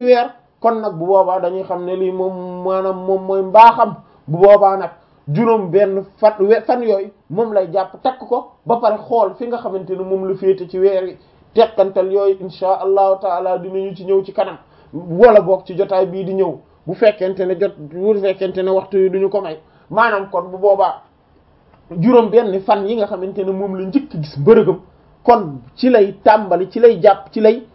weer kon nag bu boobaa dañuy xam ne lii moom maanaam moom mooy mbaaxam bu boobaa nag juróom benn fan fan yooyu moom lay jàpp takk ko ba pare xool fi nga xamante ne moom la féete ci weer yi tekkantal yooyu insha allahu taala dinañu ci ñëw ci kanam wala boog ci jotaay bii di ñëw bu fekkente ne jot bu fekkente ne waxtu yi duñu ko may maanaam kon bu boobaa juróom benn fan yi nga xamante ne moom la njëkk gis mbërëgam kon ci lay tàmbali ci lay jàpp ci lay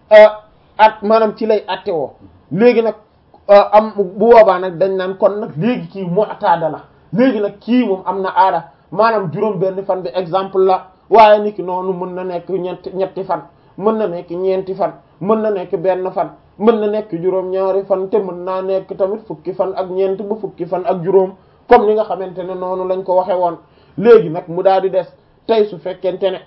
at maanaam ci lay attewoo léegi nag am bu boobaa nag dañ naan kon nag léegi kii mu'tada la léegi nag kii moom am na aada maanaam juróom benn fan bi exemple la waaye niki noonu mën na nekk ñetti ñetti fan mën na nekk ñeenti fan mën na nekk benn fan mën na nekk juróom ñaari fan te mën naa nekk tamit fukki fan ak ñeent ba fukki fan ak juróom comme ni nga xamante ne noonu lañ ko waxe woon léegi nag mu daal di des tey su fekkente ne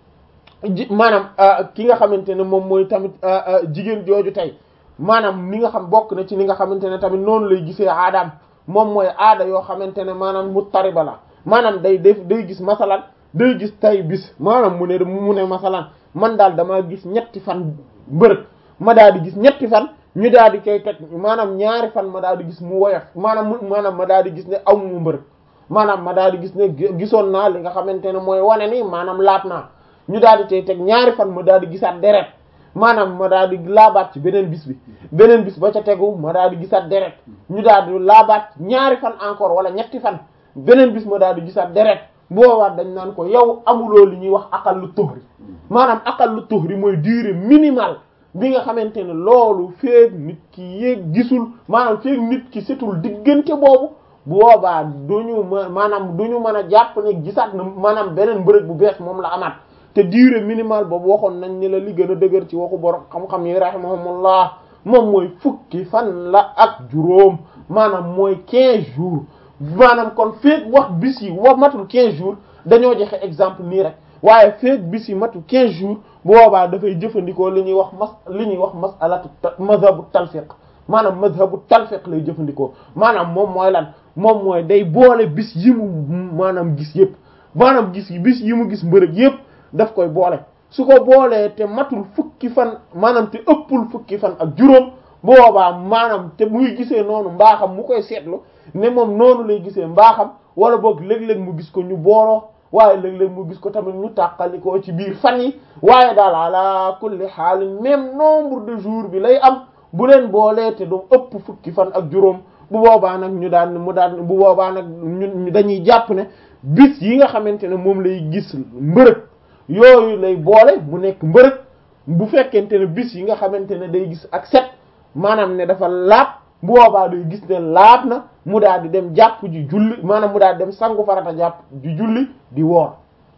ji maanaam ki nga xamante ne moom mooy tamit jigéen jooju tey maanaam ni nga xam bokk na ci ni nga xamante ne tamit noonu lay gisee aadaam moom mooy aada yoo xamante ne maanaam muttariba la maanaam day def day gis masalan day gis tay bis maanaam mu ne mu ne masalan man daal damaa gis ñetti fan mbërëg ma daal di gis ñetti fan ñu daal di koy teg maanaam ñaari fan ma daal di gis mu woyof maanaam maanaam ma daal di gis ne aw mu mbërëg maanaam ma daal di gis ne gisoon naa li nga xamante ne mooy wane ni maanaam laat naa ñu daal di tey teg ñaari fan ma daal di gisaat deret maanaam ma daal di laabaat ci beneen bis bi beneen bis ba ca tegu ma daal di gisaat deret ñu daal di laabaat ñaari fan encore wala ñetti fan beneen bis ma daal di gisaat deret boobaat dañ naan ko yow amuloo li ñuy wax aqallu tuhri maanaam aqallu tuhri mooy durée minimale bi nga xamante ne loolu feeg nit ki yéeg gisul maanaam feeg nit ki setul diggante boobu bu boobaa duñu ma maanaam duñu mën a jàpp ne gisaat na maanaam beneen mbërëg bu bees moom la amaat te durée minimale boobu waxoon nañ ni la li gën a dëgër ci waxu borom xam-xam yi rahimahumullah moom mooy fukki fan la ak juróom maanaam mooy quinze jours maanaam kon feeg wax bis yi wa matul quinze jours dañoo joxe exemple nii rek waaye feeg bis yi matul quinze jours bu boobaa dafay jëfandikoo li ñuy wax mas li ñuy wax masalatu mazhabu talfiq maanaam mazhabu talfiq lay jëfandikoo maanaam moom mooy lan moom mooy day boole bis yi mu maanaam gis yëpp maanaam gis bis yi mu gis mbërëg yëpp daf koy boole su ko boolee te matul fukki fan maanaam te ëppul fukki fan ak juróom boobaa maanaam te muy gisee noonu mbaaxam mu koy seetlu ne moom noonu lay gisee mbaaxam wala boog léeg-léeg mu gis ko ñu booloo waaye léeg-léeg mu gis ko tamit ñu tàqalikoo ci biir fan yi waaye daal ala kulli xaalin même nombre de jours bi lay am bu leen boolee te du ëpp fukki fan ak juróom bu boobaa nag ñu daan mu daan bu boobaa nag ñun dañuy jàpp ne bis yi nga xamante ne moom lay gis mbërëg yooyu lay boole mu nekk mbërëg bu fekkente ne bis yi nga xamante ne day gis ak set maanaam ne dafa laab bu boobaa day gis ne laab na mu daal di dem jàpp ji julli maanaam mu daal di dem sangu farata jàpp ji julli di woor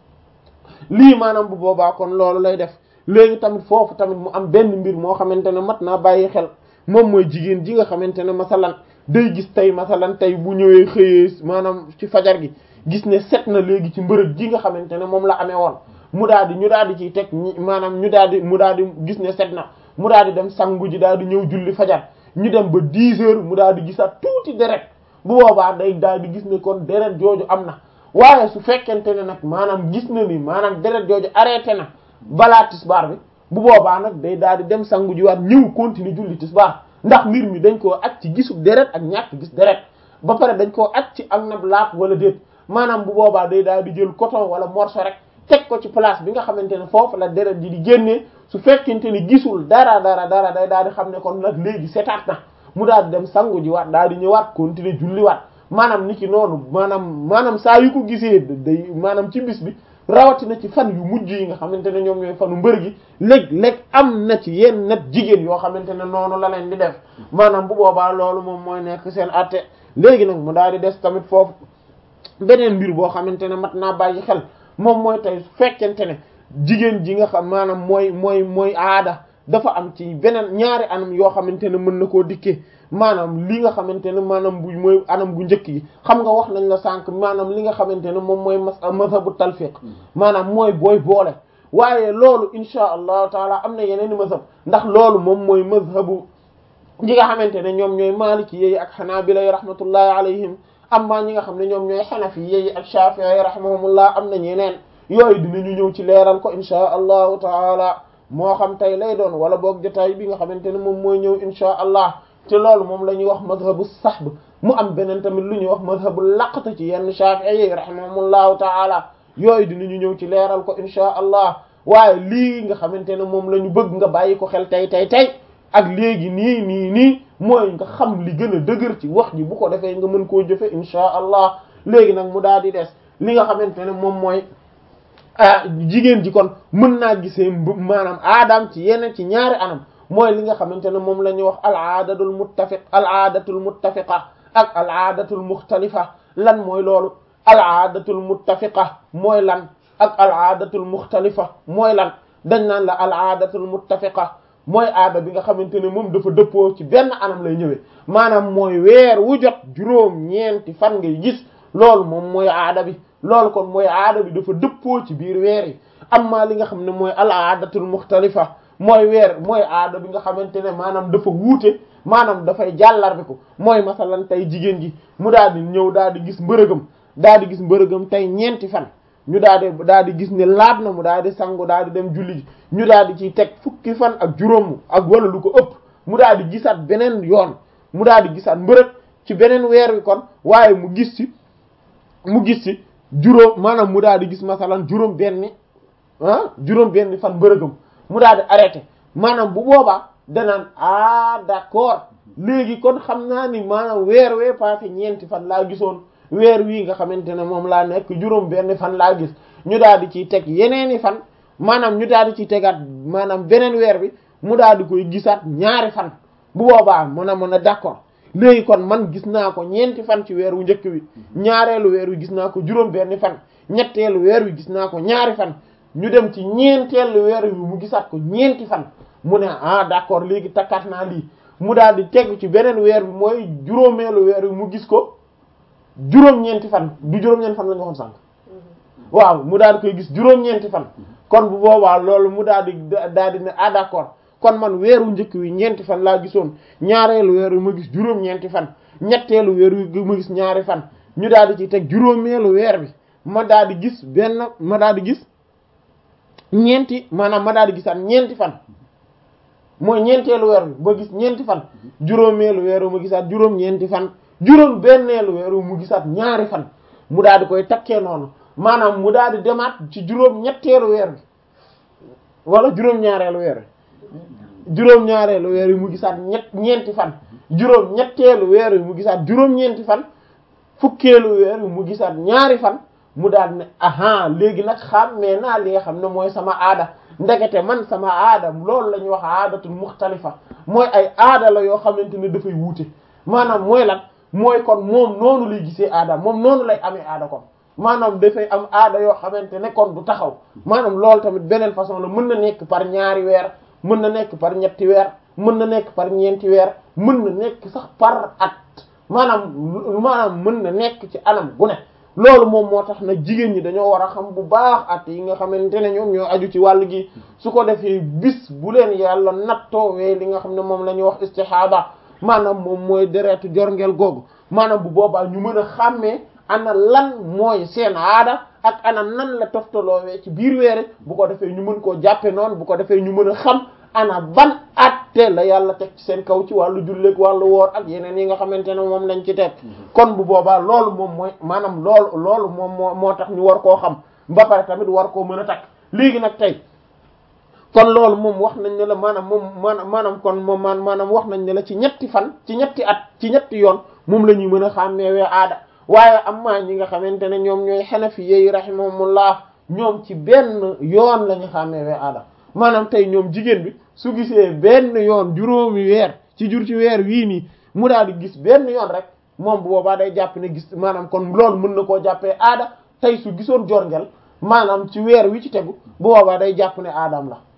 lii maanaam bu boobaa kon loolu lay def léegi tamit foofu tamit mu am benn mbir moo xamante ne mat naa bàyyi xel moom mooy jigéen ji nga xamante ne masalan day gis tey masalan tey bu ñëwee xëyee maanaam ci fajar gi gis ne set na léegi ci mbërëg ji nga xamante ne moom la amee woon mu daal di ñu daal di ciy teg maanaam ñu daal di mu daal di gis ne set na mu daal di dem sangu ji daal di ñëw julli fajar ñu dem ba 10 heures mu daal di gisaat tuuti deret bu boobaa day daal di gis ne kon deret jooju am na waaye su fekkente ne nag maanaam gis na ni maanaam deret jooju arrêté na balaa tisbaar bi bu boobaa nag day daal di dem sangu ji waat ñëw continuer julli tisbaar ndax mbir mi dañ koo at ci gisub deret ak ñàkk gis deret ba pare dañ koo at ci ak nab laap wala déet maanaam bu boobaa day daal di jël coton wala morceau rek teg ko ci place bi nga xamante ne foofu la deret ji di génnee su fekkente ni gisul dara dara dara day daal di xam ne kon nag léegi setaat na mu daal di dem sangu ji waat daal di ñëwaat continuer julli waat maanaam ni ki noonu maanaam maanaam saa yu ko gisee day maanaam ci bis bi rawatina ci fan yu mujj yi nga xamante ne ñoom ñooy fanu mbër gi léeg-léeg am na ci yenn nat jigéen yoo xamante ne noonu la leen di def maanaam bu boobaa loolu moom mooy nekk seen atte léegi nag mu daal di des tamit foofu beneen mbir boo xamante ne mat naa bàyyi xel moom mooy tey fekkente ne jigéen ji nga xam maanaam mooy mooy mooy aada dafa am ci beneen ñaari anam yoo xamante ne mën na koo dikkee maanaam li nga xamante ne maanaam bu mooy anam gu njëkk yi xam nga wax nañ la sànq maanaam li nga xamante ne moom mooy mas mazhabu talfiq maanaam mooy booy boole waaye loolu insha allahu taala am na yeneen i mazhab ndax loolu moom mooy mazhabu ñi nga xamante ne ñoom ñooy maliki yi ak xanaabila yi rahmatullahi alayhim amma ñi nga xam ne ñoom ñooy xanafi yi ak shafi'i rahimahumullah am na ñeneen yooyu dinañu ñëw ci leeral ko insha allahu taala moo xam tey lay doon wala boog jotaay bi nga xamante ne moom mooy ñëw insha allah te loolu moom la ñuy wax madhabu sahb mu am beneen tamit lu ñuy wax madhabu laqta ci yenn shafi'i yi rahimahumullahu taala yooyu dinañu ñëw ci leeral ko insha allah waaye lii nga xamante ne moom la ñu bëgg nga bàyyi ko xel tey tey tey ak léegi nii nii nii mooy nga xam li gën a dëgër ci wax ji bu ko defee nga mën koo jëfe insha allah léegi nag mu daal di des li nga xamante ne moom mooy ah jigéen ji kon mën naa gisee maanaam aadam ci yeneen ci ñaari anam mooy li nga xamante ne moom la ñuy wax al aadatul muttafiq al aadatul muttafiqa ak al aadatul muxtalifa lan mooy loolu al aadatul muttafiqa mooy lan ak al aadatul muxtalifa mooy lan dañ naan la al aadatul muttafiqa mooy aada bi nga xamante ne moom dafa dëppoo ci benn anam lay ñëwee maanaam mooy weer wu jot juróom ñeenti fan ngay gis loolu moom mooy aada bi loolu kon mooy aada bi dafa dëppoo ci biir weer yi amma li nga xam ne mooy al aadatul muxtalifa mooy weer mooy aada bi nga xamante ne maanaam dafa wuute maanaam dafay jàllar bi ko mooy masalan tey jigéen ji mu daal di ñëw daal di gis mbërëgam daal di gis mbërëgam tey ñeenti fan ñu daal di daal di gis ne laab na mu daal di sangu daal di dem julli ji ñu daal di ciy teg fukki fan ak juróom ak wala lu ko ëpp mu daal di gisaat beneen yoon mu daal di gisaat mbërëg ci beneen weer wi kon waaye mu gis ci mu gis ci juróom maanaam mu daal di gis masalan juróom benni ah juróom benni fan mbërëgam mu daal di arrêté maanaam bu boobaa danaan ah d'accord léegi kon xam naa ni maanaam weer wee passé ñeenti fan laa gisoon weer wii nga xamante ne moom laa nekk juróom benn fan laa gis ñu daal di ciy teg yeneeni fan maanaam ñu daal di ciy tegaat maanaam beneen weer bi mu daal di koy gisaat ñaari fan bu boobaa mën a mën a d'accord léegi kon man gis naa ko ñeenti fan ci weer wu njëkk wi ñaareelu weer wi gis naa ko juróom benn fan ñetteelu weer wi gis naa ko ñaari fan ñu dem ci ñeenteelu weer wi mu gisaat ko ñeenti fan mu ne ah d'accord léegi takkaat naa lii mu daal di tegu ci beneen weer bi mooy juróomeelu weer wi mu gis ko juróom-ñeenti fan du juróom-ñeenti fan la nga waxoon sànq waaw mu daal di koy gis juróom-ñeenti fan kon bu boobaa loolu mu daal di daal di ne ah d'accord kon man weeru njëkk wi ñeenti fan laa gisoon ñaareelu weer wi ma gis juróom-ñeenti fan ñetteelu weer wi ma gis ñaari fan ñu daal di ci teg juróomeelu weer bi ma daal di gis benn ma daal di gis ñeenti maanaam ma daal di gisaat ñeenti fan mooy ñeenteelu weer bi ma gis ñeenti fan juróomeelu weer wi ma gisaat juróom-ñeenti fan juróom benneelu weer wi mu gisaat ñaari fan mu daal di koy takkee noonu maanaam mu daal di demaat ci juróom ñetteelu weer bi wala juróom ñaareelu weer wi juróom ñaareelu weer wi mu gisaat ñett ñeenti fan juróom ñetteelu weer wi mu gisaat juróom ñeenti fan fukkeelu weer wi mu gisaat ñaari fan mu daal ne aha léegi nag xàmmee naa li nga xam ne mooy sama aada ndekete man sama aada loolu la ñuy wax aadatul muxtalifa mooy ay aada la yoo xamante ne dafay wuute maanaam mooy lan mooy kon moom noonu lay gisee aada moom noonu lay amee aada kon maanaam dafay am aada yoo xamante ne kon du taxaw maanaam loolu tamit beneen façon la mën na nekk par ñaari weer mën na nekk par ñetti weer mën na nekk par ñeenti weer mën na nekk sax par at maanaam maanaam mën na nekk ci anam gu ne loolu moom moo tax nag jigéen ñi dañoo war a xam bu baax at yi nga xamante ne ñoom ñoo aju ci wàll gi su ko defee bis bu leen yàlla nattoowee li nga xam ne moom la ñuy wax istihada maanaam moom mooy deretu jorngeel googu maanaam bu boobaa ñu mën a xàmmee ana lan mooy seen aada ak ana nan la toftaloowee ci biir weere bu ko defee ñu mën koo jàppe noonu bu ko defee ñu mën a xam ana ban atte la yàlla teg ci seen kaw ci wàllu julleek wàllu woor ak yeneen yi nga xamante ne moom lañ ci teg kon bu boobaa loolu moom mooy maanaam loolu loolu moom moo moo tax ñu war koo xam ba pare tamit war koo mën a takk léegi nag tey kon loolu moom wax nañ ne la maanaam moom maanaam maanaam kon moom maan maanaam wax nañ ne la ci ñetti fan ci ñetti at ci ñetti yoon moom la ñuy mën a xàmmeewee aada waaye am maa ñi nga xamante ne ñoom ñooy xanafi yi rahimahumullah ñoom ci benn yoon la ñu xàmmeewee aada maanaam tey ñoom jigéen bi su gisee benn yoon juróomi weer ci jur ci weer wii nii mu daal di gis benn yoon rek moom bu boobaa day jàpp ne gis maanaam kon loolu mën na koo jàppee aada tey su gisoon jorngel maanaam ci weer wi ci tegu bu boobaa day jàpp ne aadam la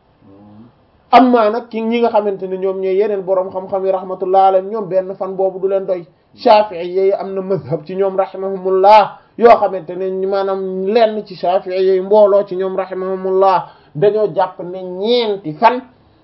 am maa nag ki ñi nga xamante ne ñoom ñooy yeneen boroom xam-xam yi rahmatullah alayhim ñoom benn fan boobu du leen doy Shafi'i yi am na mazhab ci ñoom rahimahumullah yoo xamante ne maanaam lenn ci Shafi'i yi mbooloo ci ñoom rahimahumullah dañoo jàpp ne ñeenti fan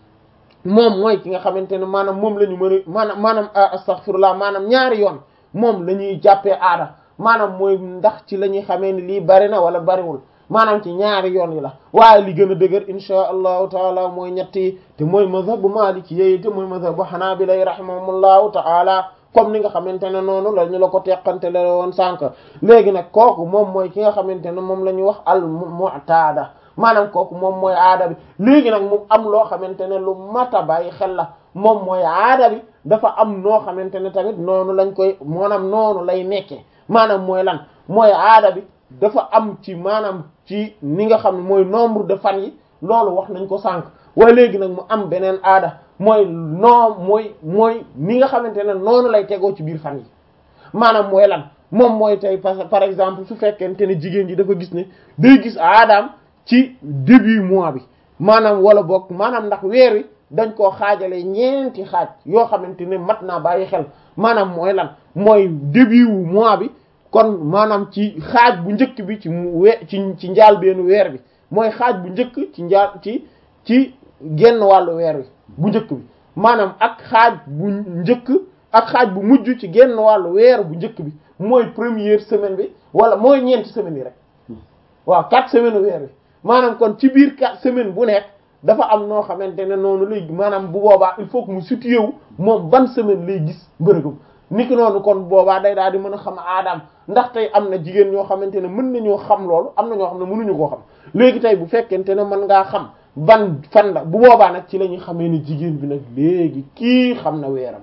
moom mooy ki nga xamante ne maanaam moom la ñu mën a maanaam maanaam astaghfirullah maanaam ñaari yoon moom la ñuy jàppee aada maanaam mooy ndax ci la ñuy xamee ni lii bari na wala bariwul maanaam ci ñaari yoon yi la waaye li gën a dëgër insha allahu taala mooy ñetti te mooy mazhabu maliki yi te mooy mazhabu hanabila rahimahumullahu taala comme ni nga xamante ne noonu la ñu la ko teqante la woon sànq léegi nag kooku moom mooy ki nga xamante ne moom la ñuy wax al mu'tada maanaam kooku moom mooy aada bi léegi nag mu am loo xamante ne lu mata bàyyi xel la moom mooy aada bi dafa am noo xamante ne tamit noonu lañ koy maanaam noonu lay nekkee maanaam mooy lan mooy aada bi dafa am ci maanaam ci ni nga xam ne mooy nombre de fan yi loolu wax nañ ko sànq waaye léegi nag mu am beneen aada mooy noo mooy mooy ni nga xamante ne noonu lay tegoo ci biir fan yi maanaam mooy lan moom mooy tey par exemple su fekkente ne jigéen ji dafa gis ne day gis aadaam ci début mois bi maanaam wala boog maanaam ndax weer wi dañ koo xaajale ñeenti xaaj yoo xamante ne mat naa bàyyi xel maanaam mooy lan mooy début wu mois bi kon maanaam ci xaaj bu njëkk bi ci mu we ci ci njaal benn weer bi mooy xaaj bu njëkk ci njaal ci ci genn wàllu weer wi bu njëkk bi maanaam ak xaaj bu njëkk ak xaaj bu mujj ci genn wàllu weer bu njëkk bi mooy première semaine bi wala mooy ñeenti semaines yi rek waaw quatre semaines weer bi maanaam kon ci biir quatre semaines bu nekk dafa am noo xamante ne noonu lay maanaam bu boobaa il faut que mu situé wu moom ban semaine lay gis mbërëgam niki noonu kon boobaa day daal di mën a xam aadaam ndax tey am na jigéen ñoo xamante ne mën nañoo xam loolu am na ñoo xam ne mënuñu koo xam léegi tey bu fekkente ne mën ngaa xam ban fan la bu boobaa nag ci la ñuy xamee ne jigéen bi nag léegi kii xam na weeram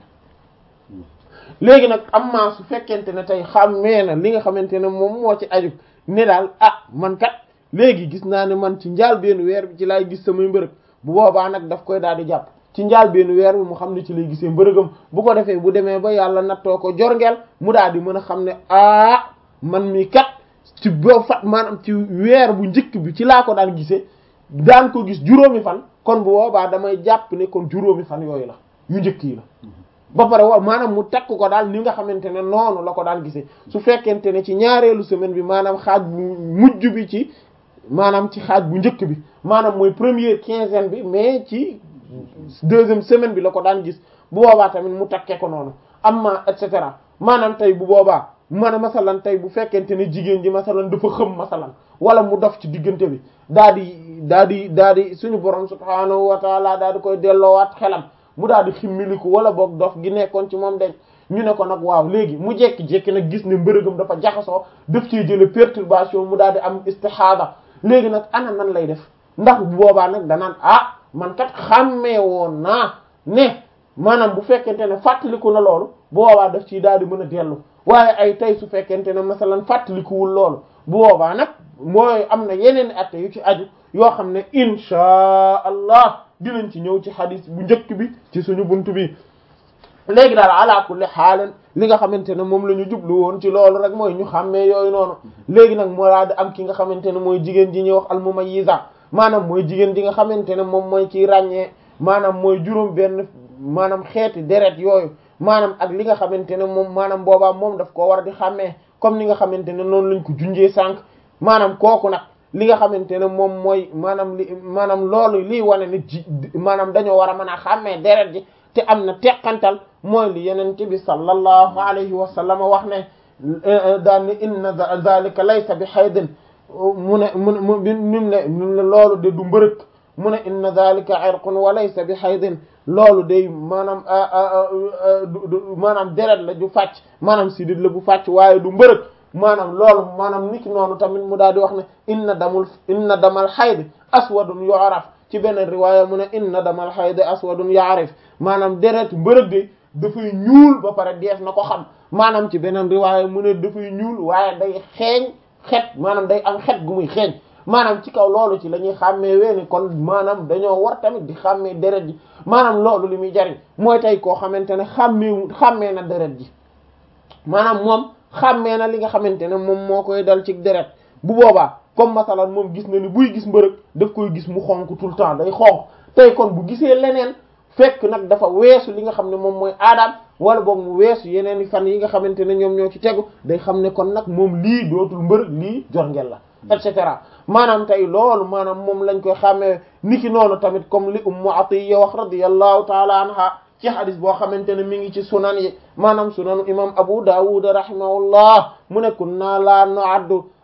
léegi nag am maa su fekkente ne tey xammee na li nga xamante ne moom moo ci aju ne daal ah man kat léegi gis naa ne man ci njaal benn weer bi ci laay gis samay mbërëg bu boobaa nag daf koy daal di jàpp ci njaal benn weer bi mu xam ne ci lay gisee mbërëgam bu ko defee bu demee ba yàlla nattoo ko jorngeel mu daal di mën a xam ne ah man mi kat ci boo fat maanaam ci weer bu njëkk bi ci laa ko daan gisee daan ko gis juróomi fan kon bu boobaa damay jàpp ne kon juróomi fan yooyu la yu njëkk yi la ba pare wa maanaam mu takk ko daal ni nga xamante ne noonu la ko daan gisee su fekkente ne ci ñaareelu semaine bi maanaam xaaj bu mujj bi ci maanaam ci xaaj bu njëkk bi maanaam mooy première quinzaine bi mais ci deuxième semaine bi la ko daan gis bu boobaa tamit mu takkee ko noonu amma et cetera maanaam tey bu boobaa man masalan tey bu fekkente ne jigéen ji masalan dafa xëm masalan wala mu dof ci diggante bi daa di daa di daa di suñu borom subhaanahu wa taala daa di koy delloowaat xelam mu daal di ximmiliku wala boog dof gi nekkoon ci moom dañ ñu ne ko nag waaw léegi mu jekki-jekki nag gis ne mbërëgam dafa jaxasoo def ci jële perturbation mu daal di am istihada léegi nag ana nan lay def ndax bu boobaa nag danaan ah man kat xàmmee woon naa ne maanaam bu fekkente ne fàttaliku na loolu bu boobaa daf ciy daal di mën a dellu waaye ay tey su fekkente ne masalan fàttalikuwul loolu bu boobaa nag mooy am na yeneen atte yu ci aju yoo xam ne inchaa allah dinañ ci ñëw ci xadis bu njëkk bi ci suñu buntu bi léegi daal ala kulli xaalen li nga xamante ne moom la ñu jublu woon ci loolu rek mooy ñu xàmmee yooyu noonu léegi nag moo daal di am ki nga xamante ne mooy jigéen ji ñuy wax almumayyiza maanaam mooy jigéen ji nga xamante ne moom mooy ciy ràññee maanaam mooy juróom benn maanaam xeeti deret yooyu maanaam ak li nga xamante ne moom maanaam boobaa moom daf koo war di xàmmee comme ni nga xamante ne noonu lañ ko junjee sànq maanaam kooku nag li nga xamante ne moom mooy maanaam li maanaam loolu lii wane ne ji maanaam dañoo war a mën a xàmmee deret ji te am na teqantal mooy li yeneen bi sallallahu alayhi wa sallam wax ne daan ni inna zalika laysa bi haydin mu ne mu mu nim ne nim ne loolu de du mbërëk mu ne inna zalika irqun wa laysa bi haydin loolu day maanaam maanaam deret la ju fàcc maanaam sidit la bu fàcc waaye du mbërëk maanaam loolu maanaam niki noonu tamit mu daal di wax ne inna damul inna damal hayd aswadun yu'raf ci beneen riwaaya mu ne inna damal hayd aswadun ya'rif maanaam deret mbërëg de dafay ñuul ba pare dees na ko xam maanaam ci beneen riwaaya mu ne dafay ñuul waaye day xeeñ xet maanaam day am xet gu muy xeeñ maanaam ci kaw loolu ci la ñuy xàmmee weeni kon maanaam dañoo war tamit di xàmmee deret ji maanaam loolu li muy jariñ mooy tey koo xamante ne xàmmee xàmmee na deret ji maanaam moom xàmmee na li nga xamante ne moom moo koy dal ci deret bu boobaa comme masalan moom gis na ni buy gis mbërëg daf koy gis mu xonk tout le temps day xonk tey kon bu gisee leneen fekk nag dafa weesu li nga xam ne moom mooy aadaam wala boog mu weesu yeneen i fan yi nga xamante ne ñoom ñoo ci tegu day xam ne kon nag moom lii dootul mbërëg lii jorngel la et cetera maanaam tey loolu maanaam moom lañ koy xàmmee niki noonu tamit comme li ummu atiya wax radiyallahu taala anha ci hadis boo xamante ne mi ngi ci sunan yi maanaam sunanu imam abu dawud rahimahullah mu ne kunna la nu'addu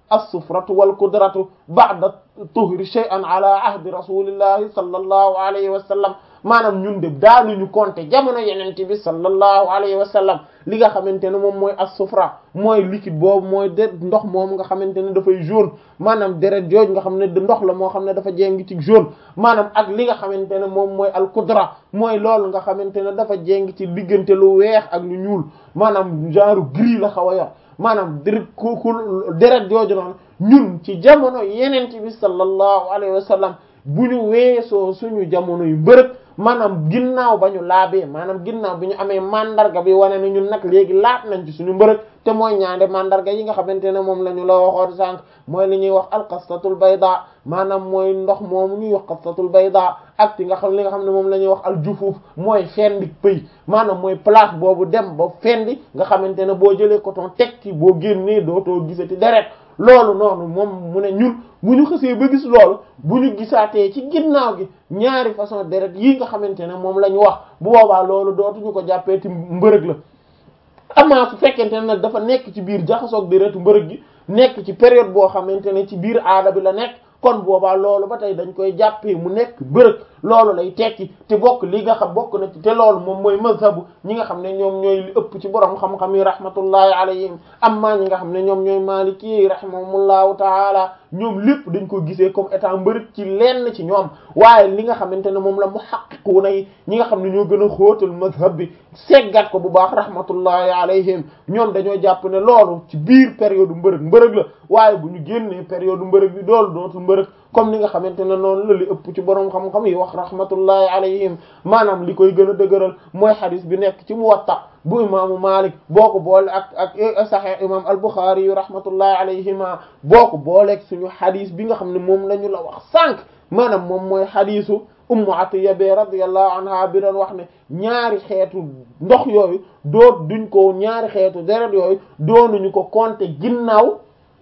as-sufratu wal qudratu ba'da tuhri shay'an ala ahdi rasulillahi sallallahu alayhi wa sallam maanaam ñun de daanuñu compter jamono yenente bi sallallahu alayhi wa sallam li nga xamante ne moom mooy as-sufra mooy liquide boobu mooy de ndox moom nga xamante ne dafay jaune maanaam deret jooj nga xam ne ndox la moo xam ne dafa jéng ci jaune maanaam ak li nga xamante ne moom mooy al-qudra mooy loolu nga xamante ne dafa jéng ci diggante lu weex ak lu ñuul maanaam genre gris la xaw a yor maanaam deret ku ku deret jooju noonu ñun ci jamono yenente bi sallallahu alayhi wa sallam bu ñu weesoo suñu jamono yu mbërëg maanaam ginnaaw ba ñu laabee maanaam ginnaaw bi ñu amee mandarga bi wane ne ñun nag léegi laat nañ ci suñu mbërëg te mooy ñaande mandarga yi nga xamante ne moom la ñu la waxoon sànq mooy li ñuy wax alqastatul bayda maanaam mooy ndox moomu ñuy wax qastatul bayda ak ti nga xam li nga xam ne moom la ñuy wax aljufuuf mooy fendi pëy maanaam mooy place boobu dem ba fendi nga xamante ne boo jëlee coton teg ci boo génnee dootoo gisati deret loolu noonu moom mu ne ñun bu ñu xësee ba gis loolu bu ñu gisaatee ci ginnaaw gi ñaari façon deret yii nga xamante ne moom la ñu wax bu boobaa loolu dootuñu ko jàppee ci mbërëg la amaa su fekkente ne nag dafa nekk ci biir jaxasoog deretu mbërëg gi nekk ci période boo xamante ne ci biir aada bi la nekk kon boobaa loolu ba tey dañ koy jàppee mu nekk mbërëg loolu lay tekki te bokk li nga xam bokk na ci te loolu moom mooy mazhabu ñi nga xam ne ñoom ñooy li ëpp ci borom xam-xam yi rahmatullahi alayhim amma ñi nga xam ne ñoom ñooy maliki yi rahimahumullahu taala ñoom lépp dañ ko gisee comme état mbërëg ci lenn ci ñoom waaye li nga xamante ne moom la muhaqqiquna yi ñi nga xam ne ñoo gën a xóotal mazhab bi seggat ko bu baax rahmatullahi alayhim ñoom dañoo jàpp ne loolu ci biir période mbërëg mbërëg la waaye bu ñu génnee période mbërëg bi doolu dootul mbërëg comme ni nga xamante ne noonu la li ëpp ci borom xam-xam yi wax rahmatullahi alayhim maanaam li koy gën a dëgëral mooy xadis bi nekk ci Muwatta bu imaamu Malik boo ko boole ak ak Sahih imam al-Bukhari yu rahmatullahi alayhima boo ko booleeg suñu xadis bi nga xam ne moom la ñu la wax sànq maanaam moom mooy xadisu Ummu Atiyya bi radiyallahu anha bi doon wax ne ñaari xeetu ndox yooyu doot duñ ko ñaari xeetu deret yooyu doonuñu ko compter ginnaaw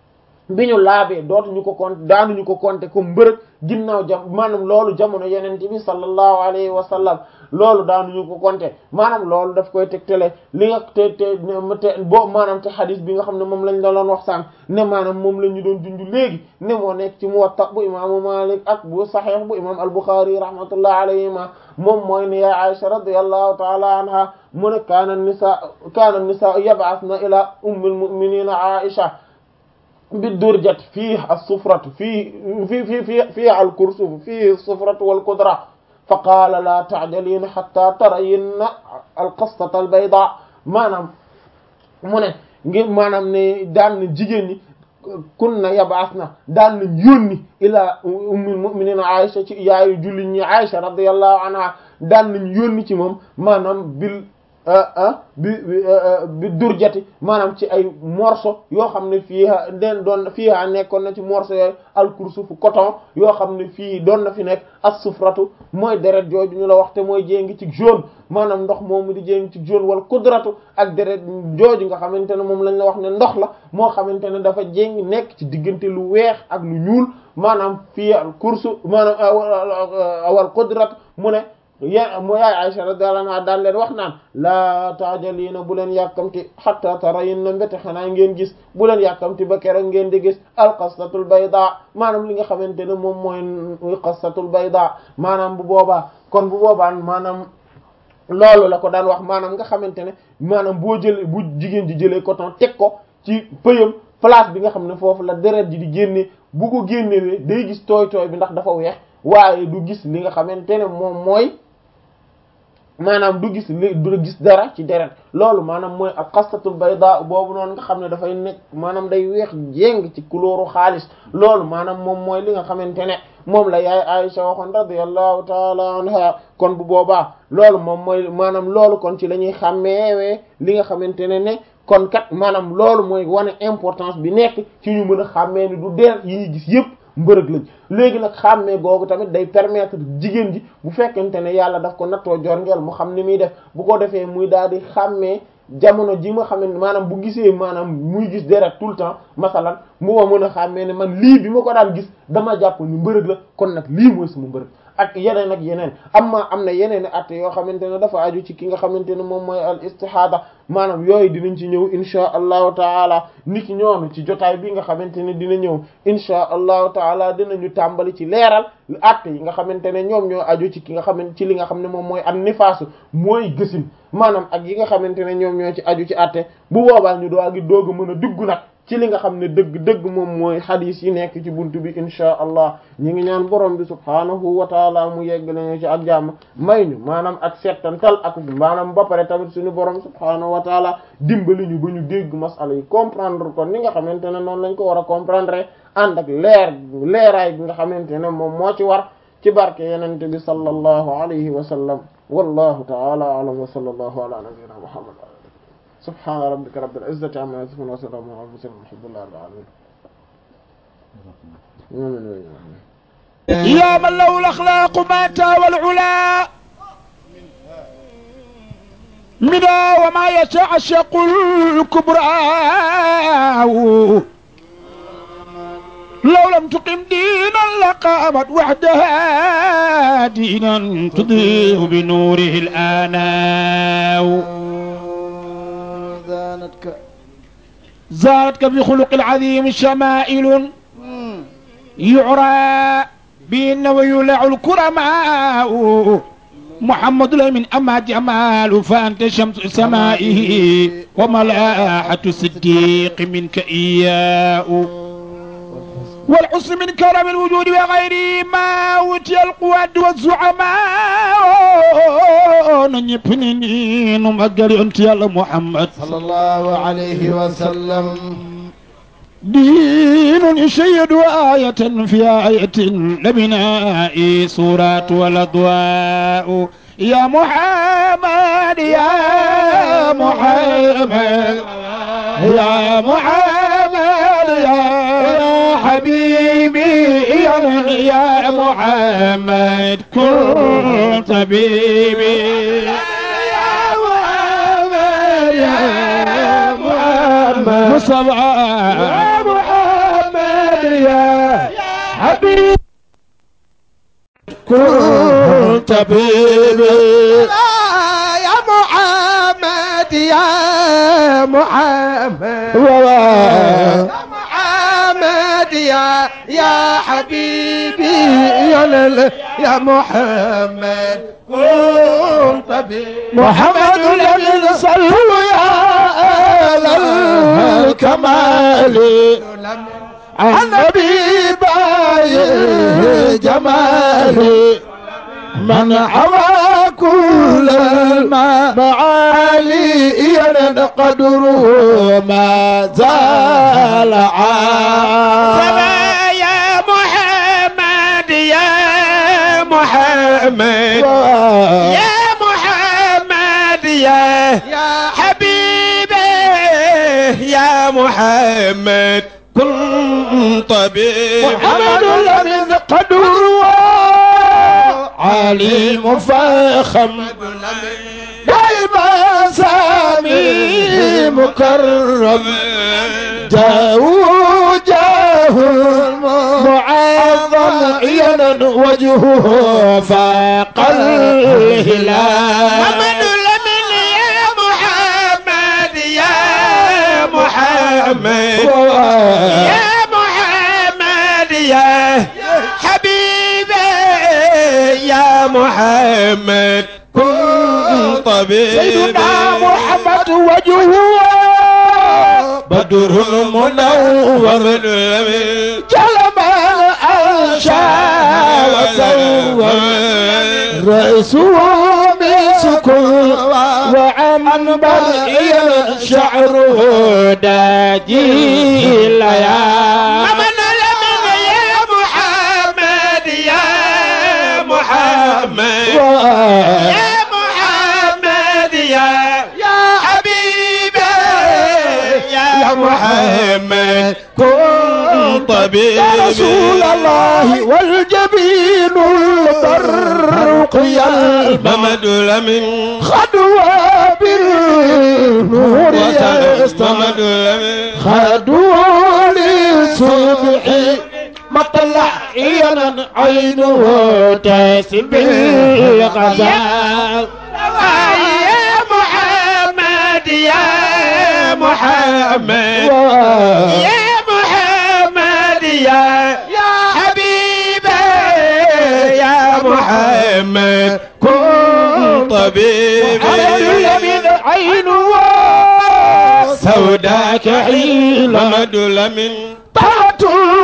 bi ñu laabee dootuñu ko compter daanuñu ko compter comme mbërëg ginnaaw jam maanaam loolu jamono yeneen bi sallallahu alayhi wa sallam loolu daanuñu ko compter maanaam loolu daf koy tegtale li nga te te te boo maanaam te xadis bi nga xam ne moom lañ la doon wax sànq ne maanaam moom la ñu doon junj léegi ne moo nekk ci Muwatta bu imaamu Malik ak bu Sahih bu imaam al-Bukhari rahmatullahi alayhima moom mooy ne ya Aisha radiyallahu ta'ala anha mu ne kaana nisaa kaana nisaa yab'athna ila ummil mu'minina Aisha بالدرجة فيه الصفرة فيه في في في فيها الكرسف فيه الصفرة والقدرة فقال لا تعجلين حتى ترين القصة البيضاء maanaam mu ne ngir maanaam ne daan na jigéen ñi kunna yab'athna daan nañ yónni ilaa ummul mu'minin Aisha ci yaayu jullit ñi Aisha radiyallahu anha daan nañ yónni ci moom maanaam bil bi bi durjati maanaam ci ay morceau yoo xam ne fii den doon fii nekkoon na ci morceau yooyu alkursufu coton yoo xam ne fii doon na fi nekk as-sufratu mooy deret jooju ñu la wax te mooy jéngi ci jaune maanaam ndox moomu di jéngi ci jaune wala kudratu ak deret jooju nga xamante ne moom lañ la wax ne ndox la moo xamante ne dafa jéngi nekk ci diggante lu weex ak lu ñuul maanaam fii al kursu maanaam wal kudratu mu ne ya mu yaay Aisha radiyallahu anha daal leen wax naan laa taajaliina bu leen yàkkamti hatta tarayinna mbéte xanaa ngeen gis bu leen yàkkamti ba keroog ngeen di gis alqastatul bayda maanaam li nga xamante ne moom mooy qastatul bayda maanaam bu boobaa kon bu boobaa maanaam loolu la ko daan wax maanaam nga xamante ne maanaam boo jëlee bu jigéen ji jëlee coton teg ko ci pëyam place bi nga xam ne foofu la deret ji di génne bu ko génnewee day gis tooy tooy bi ndax dafa weex waaye du gis li nga xamante ne moom mooy maanaam du gis li du gis dara ci deret loolu maanaam mooy ak xastatul bayda boobu noonu nga xam ne dafay nekk maanaam day weex jéng ci couleur xaalis loolu maanaam moom mooy li nga xamante ne moom la yaay Aisha waxoon radiyallahu taala anha kon bu boobaa loolu moom mooy maanaam loolu kon ci la ñuy xàmmeewee li nga xamante ne ne kon kat maanaam loolu mooy wane importance bi nekk ci ñu mën a xàmmee ni du deret yi ñuy gis yépp mbërëg lañ léegi nag xàmmee googu tamit day permettre jigéen ji bu fekkente ne yàlla daf ko nattoo jorngeel mu xam ni muy def bu ko defee muy daal di xàmmee jamono ji ma xam ne maanaam bu gisee maanaam muy gis deret tout le temps masalan mu ma mën a xàmmee ne man lii bi ma ko daan gis dama jàpp ni mbërëg la kon nag lii mooy sama mbërëg ak yeneen ak yeneen amma am na yeneen at yoo xamante ne dafa aju ci ki nga xamante ne moom mooy al istihada maanaam yooyu dinañ ci ñëw insha allahu taala niki ñoonu ci jotaay bi nga xamante ne dina ñëw insha allahu taala dinañu tàmbali ci leeral acte yi nga xamante ne ñoom ñoo aju ci ki nga xamante ci li nga xam ne moom mooy an nifaasu mooy gësin maanaam ak yi nga xamante ne ñoom ñoo ci aju ci acte bu boobaa ñu doo gi doog a mën a dugg nag ci li nga xam ne dëgg dëgg moom mooy xadis yi nekk ci buntu bi insha allah ñi ngi ñaan borom bi subhaanahu wa taala mu yegg lañu ci ak jàmm may ñu maanaam ak settantal ak maanaam ba pare tamit suñu borom subhaanahu wa taala dimbali ñu ba ñu dégg masala yi comprendre ko ni nga xamante ne noonu lañ ko war a comprendre ànd ak leer leeraay bi nga xamante ne moom moo ci war ci barke yenente bi sallallahu alayhi wa sallam wallahu taala alam wa sallallahu ala nabiyyina muhammad subhaana rabbika rabbil izzati amma yasifun wa salamun ala al-mursalin walhamdulillahi rabbil alamin يا من له الأخلاق مات والعلا منا وما يتعشق الكبرى لو لم تقم دينا لقامت وحدها دينا تضيء بنوره الآناء زانتك زادتك بخلق العظيم شمائل يعرى بأن ويولع الكرماء محمد الأمين أما جمال فأنت شمس سمائه وملاحة الصديق منك إياه والحسن من كرم الوجود وغيره ما أوتي القواد والزعماء نجبني نمقل أنت يا محمد صلى الله عليه وسلم دين يشيد آية في آية لبناء سورات والأضواء يا محمد يا محمد يا محمد يا حبيبي يا, يا محمد كن طبيبي يا محمد يا محمد مصطفى يا محمد يا حبيبي كن طبيبي يا محمد يا محمد يا محمد يا يا حبيبي يا لل يا محمد كن طبيب محمد الذي صلوا يا أهل الكمال النبي باي جمالي من حوى كل المعالي قدره ما زال عام يا محمد يا محمد يا محمد يا يا حبيبي يا محمد كن طبيب محمد الذي قدره عليم فخم دائما سامي مكرم جاءوا جاه معظم عينا وجهه فاق الهلال محمد لمن يا محمد يا محمد يا محمد يا حبيبي يا محمد كن طبيب سيدنا محمد وجهه بدر منور جلب الأنشا وسوى رأسه مسكون وعنبر شعره داجي ليالي محمد لمن يا محمد يا محمد يا محمد يا يا حبيبي يا محمد كن طبيبي يا رسول الله والجبين البرق يلمع محمد لمن خدوى بالنور يستمع محمد لمن خدوى للصبح مطلع عينا عينه تاسم الغزال يا محمد يا محمد يا محمد يا يا حبيبي يا محمد كن طبيبي من عين سوداك حين محمد لمن طلعت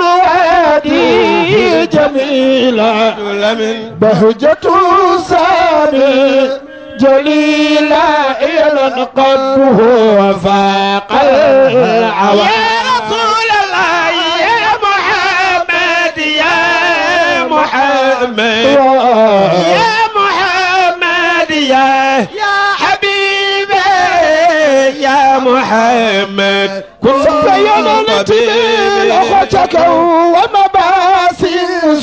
الوادي جميلة لمن بهجة سامي جليلة إلى قلبه وفاق العوام يا رسول الله يا محمد يا محمد يا محمد يا يا حبيبي يا محمد كن فيمنت أخوتك ومباسي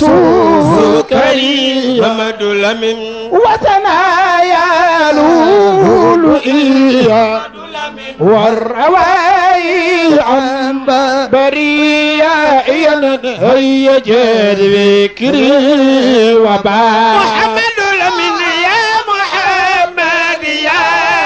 سكري محمد لمن وثنايا لؤلؤية والرواي عن برية هي جد بكري وبا محمد لمن يا محمد يا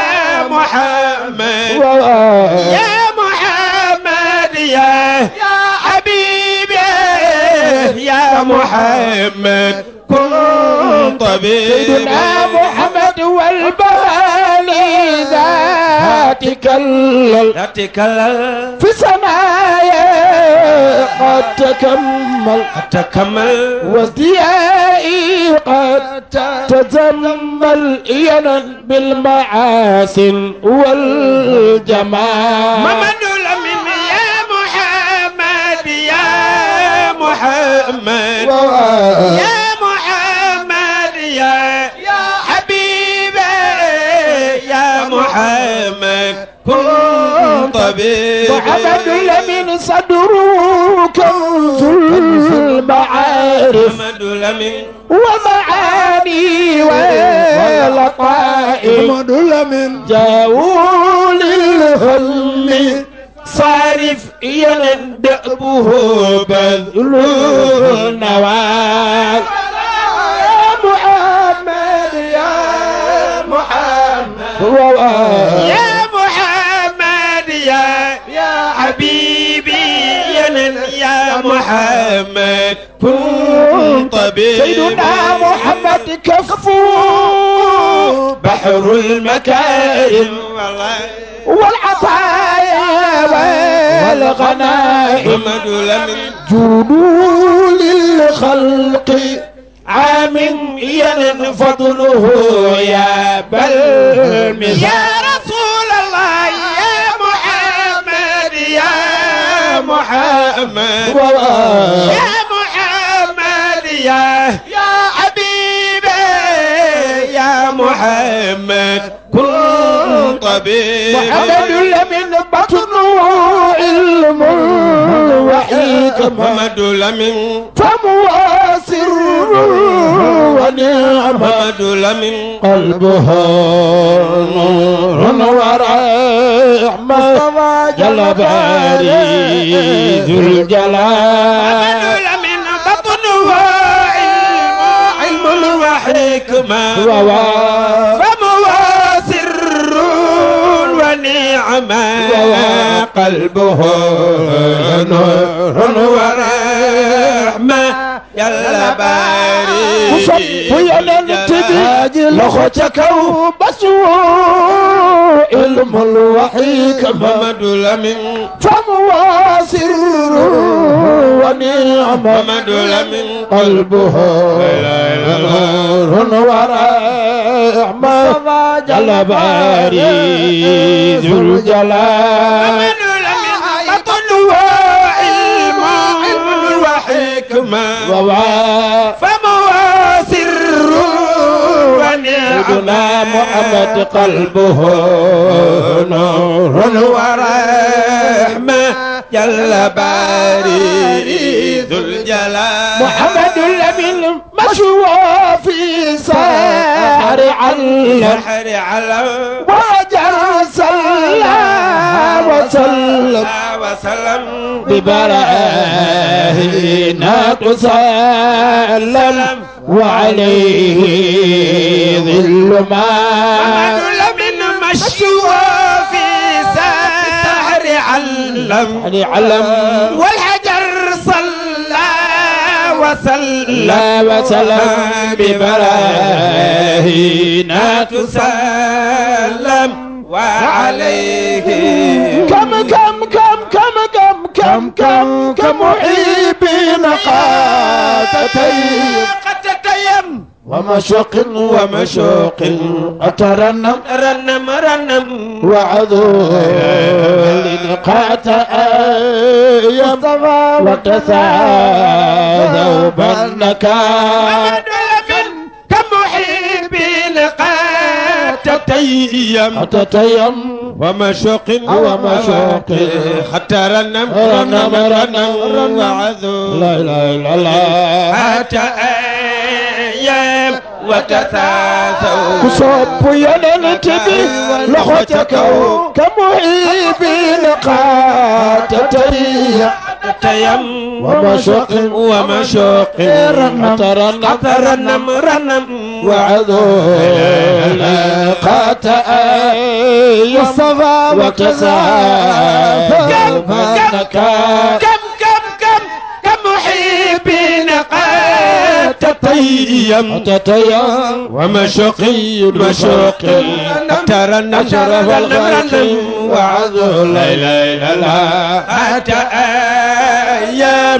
محمد يا محمد يا يا حبيبي يا محمد كن طبيبي سيدنا محمد والبالي ذاتك ال- لا تكلل في سمايا قد تكمل تكمل وازديائي قد تزمل ينا بالمعاسن والجمال محمد لمن يا محمد يا محمد يا محمد يا يا حبيبي يا محمد كن طبيبي محمد لمن صدره كنز المعارف محمد لمن ومعاني ولطائف محمد لمن جاءوا للهم صارف يندأبه بذل النوال يا محمد يا محمد يا محمد يا يا حبيبي يا نن يا محمد كن طبيبي سيدنا محمد كفو بحر المكارم والله والعطايا والغنائم محمد لمن جودوا للخلق عام ين فضله يا بل يا رسول الله يا محمد يا محمد يا محمد يا يا حبيبي يا محمد كن طبيبي محمد لمن بطن علم وحكمة محمد لمن فمو سر ونعمة محمد لمن قلبه نور ورحمة جل باري ذو محمد الجلال لمن بطنه علم علم وحكمة ووا- فمو سر ونعمة قلبه نور ورحمة يلا باري وصفي ننتبه لخوتك وبسوا علم الوحيكمة محمد لمن فمو سر ونعمة محمد لمن قلبه نور ورحمة جل باري ذو الجلال محمد لمن بطنه علم علم وحكمة ووا- فمو سر سيدنا ونعمة محمد قلبه نور ورحمة جل باري ذو الجلال محمد الأمين مشوى في سحر علم بحر على وجر صلى وسلم وسلم ببراهينا تسلم وعليه ظل ما محمد لمن مشوى في سحر وسلم علي علم والحجر صلى وسلم لا وسلم ببراهينا تسلم وعليه كم كم كم كم كم كم كم كم محبين قاتتين قد تتيم ومشوق ومشوق أترنم رنم رنم وعذول قات أيام وتساذوا بالنكال محمد لمن كمحبين قد تتيم أتتيم ومشوق ومشوق حتى رنم رنم رنم رنم وعذو لا إله إلا الله حتى أيام وتساسوا كصوب يننت بي لخوتك كمحبين قاتتين تيم ومشوق ومشوق رنم رنم رنم وعذول قات يصفى وتسافى فانك كم كم كم كم محبين قد تتيم تتيم ومشوق مشوق ترنم أشرف الخلق وعذو لا اله الا الله حتى ايام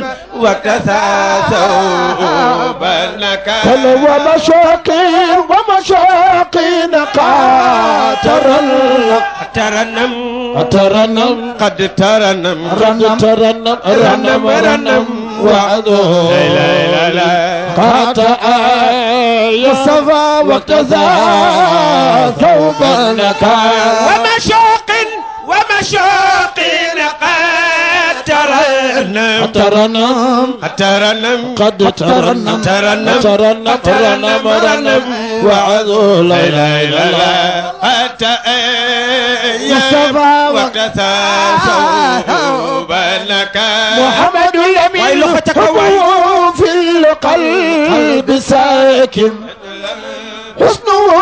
وتساسوا بينك كل ومشوق ومشوق قاتر ترنم ترنم قد ترنم رنم ترنم رنم رنم وعدو لا اله الا الله قات يصفى وكذا ثوب النكال ومشوق ومشوق قد ترنم ترنم ترنم قد ترنم ترنم ترنم رنم رنم وعدو لا اله الا الله حتى ايام مصطفى وتساسوا بينك محمد الأمين ويلختك وين؟ حبه في القلب ساكن حسنه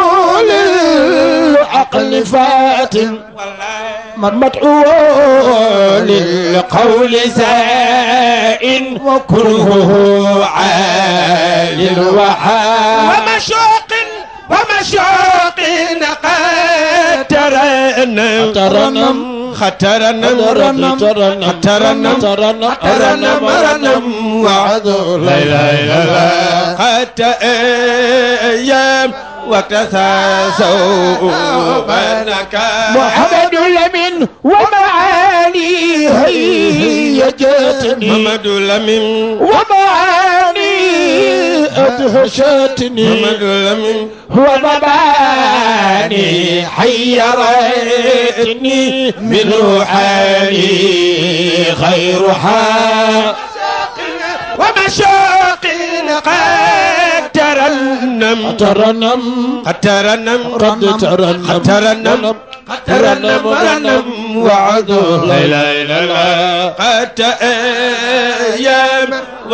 للعقل فاتن من مدعو للقول زائن وكله عال وحال ومشوق ومشوق قد ترنم ترنم خترنم ترنم ترنم ترنم ترنم ترنم رنم وعدو لا اله الا الله حتى ايام وتساسوا بينك محمد لمن ومعاني هيجتني محمد لمن ومعاني أدهشتني محمد لمن ومباني حيرتني من روحاني خير حال ومشوق قد ترنم ترنم قد ترنم قد ترنم قد ترنم قد ترنم رنم وعدو لا اله الا الله قد ايام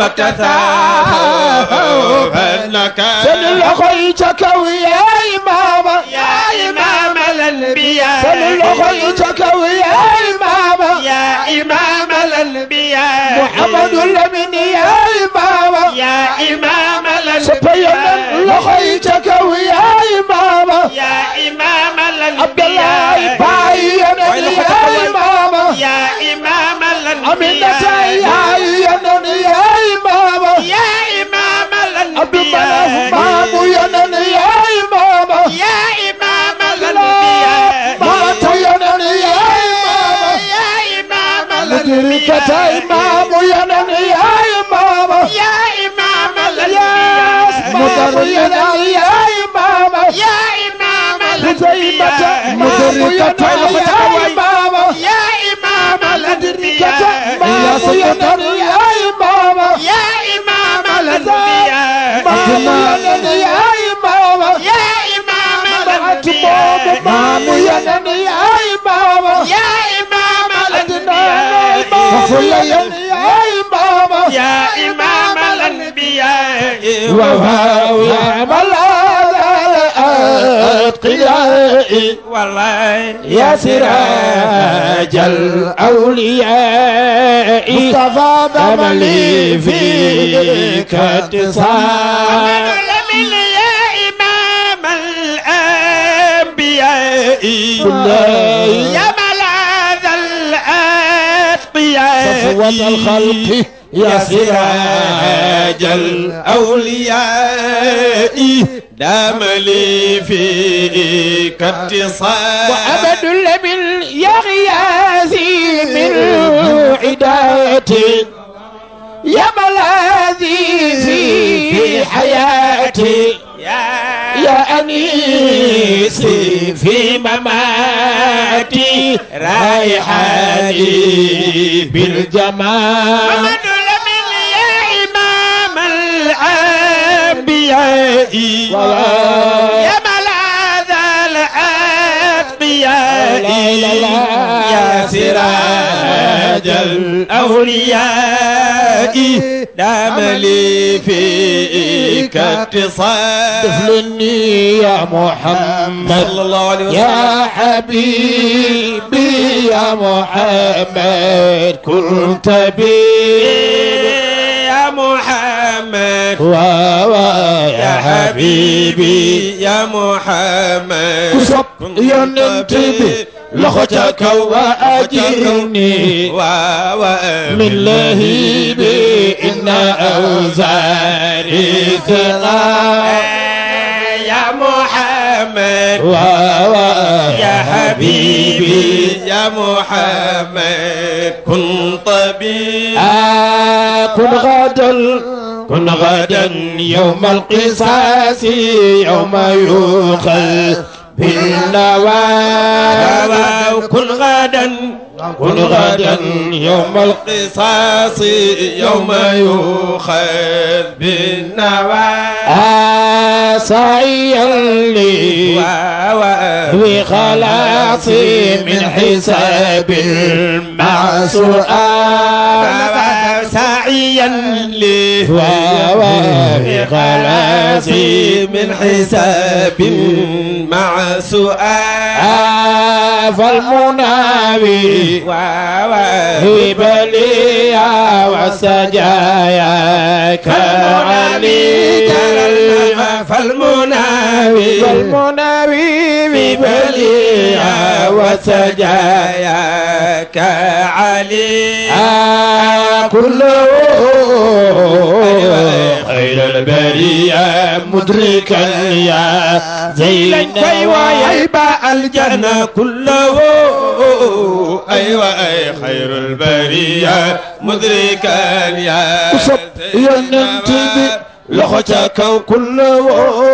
وتثاثوا فانك سل لخيتك ويا إمام يا امام الانبياء سل لخيتك ويا إمام يا امام الانبياء محمد لمن يا إمام يا امام سبينا الانبياء لخيتك ويا إمام يا امام عبد الله الانبياء باين يا إمام يا امام أمينة الانبياء يا ينن يا إمام يا امام عبد المناف الانبياء مامو ينن يا إمام يا امام الانبياء مات ينن يا إمام يا امام مدركة الانبياء إمام ينن يا إمام يا امام يا مدر الانبياء ينن يا إمام يا امام خزيمة الانبياء مدركة يا إمام يا امام مدركة الانبياء مامو ينن يا إمام يا امام الانبياء مامو ينن يا إمام يا امام أتمام الانبياء مامو ينن يا إمام يا امام أدنان الانبياء وفل ينن يا إمام يا امام الانبياء وهو يعمل هذا الأتقياء البراء والله يا سراج الأولياء مصطفى بملي فيك اتصال من يا إمام الأنبياء بالله. يا ملاذ الأتقياء صفوة الخلق يا سراج الأولياء دام لي فيك اتصال وأبد لمن يا غياثي من عدايتي يا ملاذي في حياتي يا أنيسي في مماتي رايحاني بالجمال محمد لمن يا إمام الأنبياء يا ملاذ الأتقياء لا لا لا. يا سراج الأولياء دام لي فيك اتصال طفلني يا محمد صلى الله عليه وسلم يا حبيبي يا محمد كنت بي يا محمد يا يا حبيبي يا محمد كسب ينتبه لخوتك وأجرني من لهيبي إن أوزاري ثقال يا محمد يا يا حبيبي يا محمد كن طبيب كن غدا كن غدا يوم القصاص يوم يؤخذ بالنوى كن غدا كن غدا يوم القصاص قصاص يوم يؤخذ بالنوى سعيا لي بخلاصي من حساب مع سؤال سعيا لي بخلاصي من حساب مع سؤال فالمناوي في بليا وسجايا كعلي فالمناوي فالمناوي في بليا وسجايا كعلي كله خير البرية مدركا يا زين ويبا الجنة كله أيوة أي خير البرية مدركا يا وصب ينتبه لخوتك كله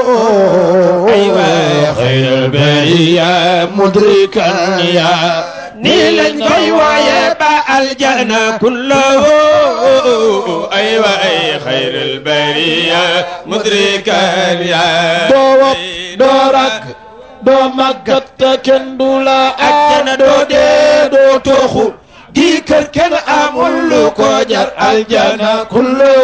أيوة. خير البرية مدركا يا نيلن كي ويبا الجنة كله أيوة أي خير البرية مدركا يا doo doo rag doo màggat te kenn du la àjjana doo dee doo toxu di kër kenn amul lu ko jar aljana kullu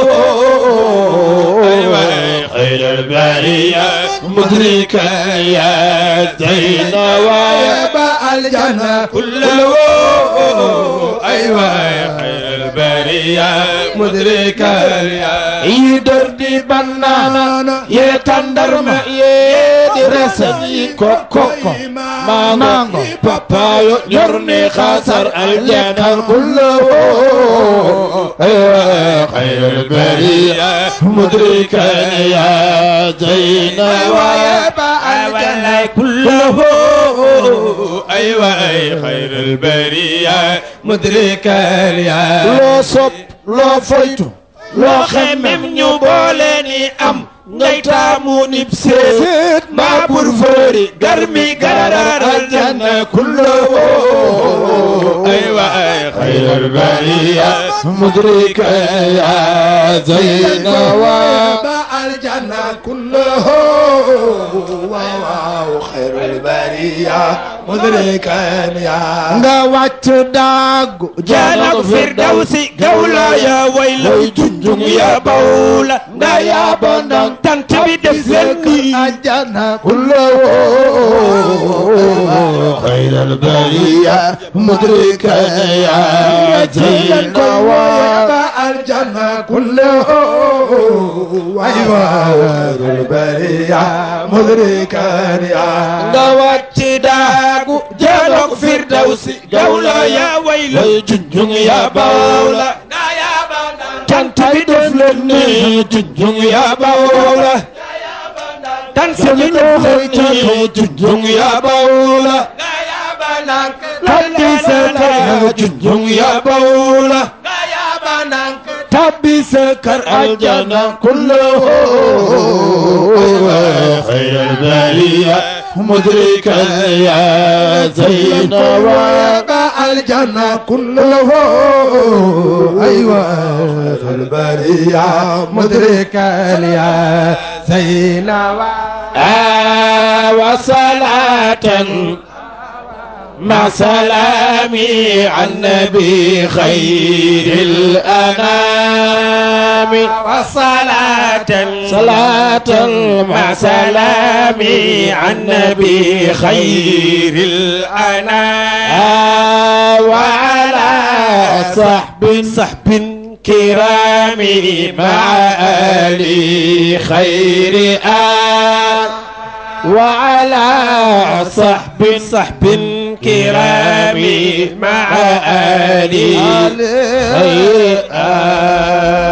أيوة خير البرية مدركا يا زين ويبا الجنة كله أيوة خير البرية مدركا يا يدر دي بنانا يتندرما يدي رسني كوكو مانغو بابايو يرني خسر الجنة كله خير البرية مدركا يا زين ويبا والله كله أيوة أي خير البرية مدركا يا loo sopp loo foytu loo xemmem ñu boole ni am ngay taamu nib seet maa bur foori garmi gararar aljanna kullu أيوة أي خير البرية مدركا يا زين ويبا الجنة كله واو خير البرية مدركا يا nga wàcc daagu jaanak firdawsi gawla ya wayla junjung ya bawla nga ya bandang tant bi def leen nii ajana خير البرية مدركا يا زين الجنة كله أيوة خير البرية مدركا يا nga wàcc daagu jaanak firdawsi gawla ya wayla junjung ya bawla nga ya bandang tant bi def leen nii junjung ya bawla tant bi def leen nii junjung ya bawla tabbi sa kër junjung ya bawla tabbi sa kër aljana kullu خير البرية مدركا يا زين ويبقى الجنة كله أيوة خير البرية مدركا يا زينب آه وصلاة مع سلامي عن نبي خير الأنام وصلاة صلاة مع سلامي عن نبي خير الأنام وعلى صحب صحب كرام مع آل خير آل وعلى صحب صحب كرام مع آل خير آل